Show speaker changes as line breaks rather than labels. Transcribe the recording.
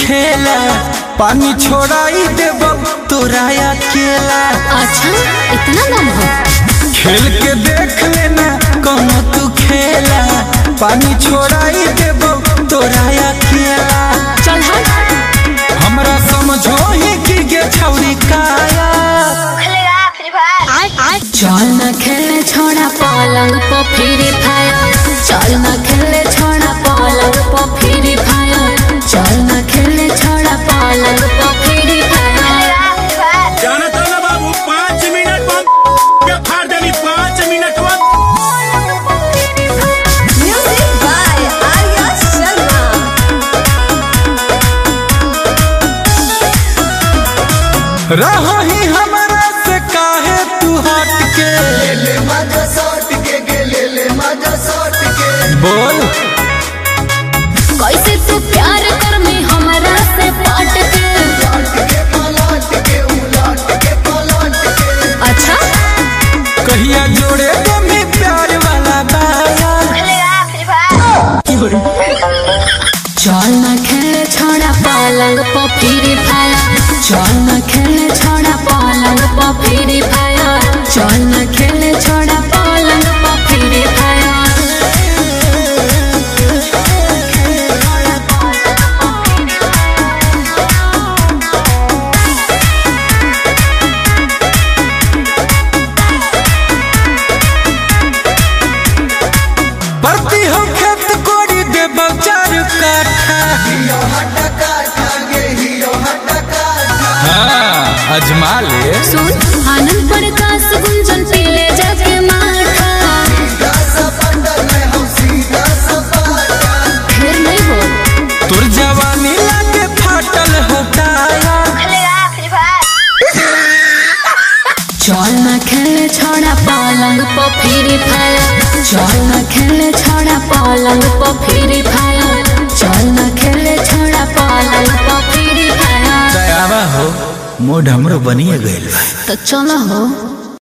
खेला पानी छोड़ाई देब तोरा अकेला
अच्छा इतना दम हो
खेल के देख लेना कौनो तू खेला पानी छोड़ाई देब तोरा अकेला
चल हट
हमरा समझो ही कि गे छौरी काया
चल न खेले छोड़ा पलंग पर फ्री फायर चल न खेले छोड़ा पलंग पर फ्री फायर चल न खेले छोड़ा पलंग पर फ्री फायर
जानता ना बाबू पाँच मिनट बम के फाड़ देनी पाँच मिनट बम
Music by Arya Sharma.
रहो ही हमरा से काहे तू हट के बोल
कैसे तू प्यार कर में हमरा से पट के अच्छा
कहिया जोड़े तुम्हें प्यार वाला बाया
चल न खेले छोड़ा पलंग पर फ्री फायर चल न खेले छोड़ा पलंग पर फ्री फायर चल न खेले छोड़ा पलंग पर फ्री फायर
परती हो खेत कोड़ी देब चार काठा हाँ अजमा ले
सुन आनंद प्रकाश गुंजन पीले जाके माथा फिर नहीं हो
तोर जवानी लागे फाटल होताया
चल न खेले छोड़ा पलंग पर फ्री फायर चल न खेले छोड़ा पलंग पर फ्री फायर चल न खेले छोड़ा पलंग पर फ्री फायर
दयावा हो मोढ़ हमरो बनिए गइल बा
तो चलो हो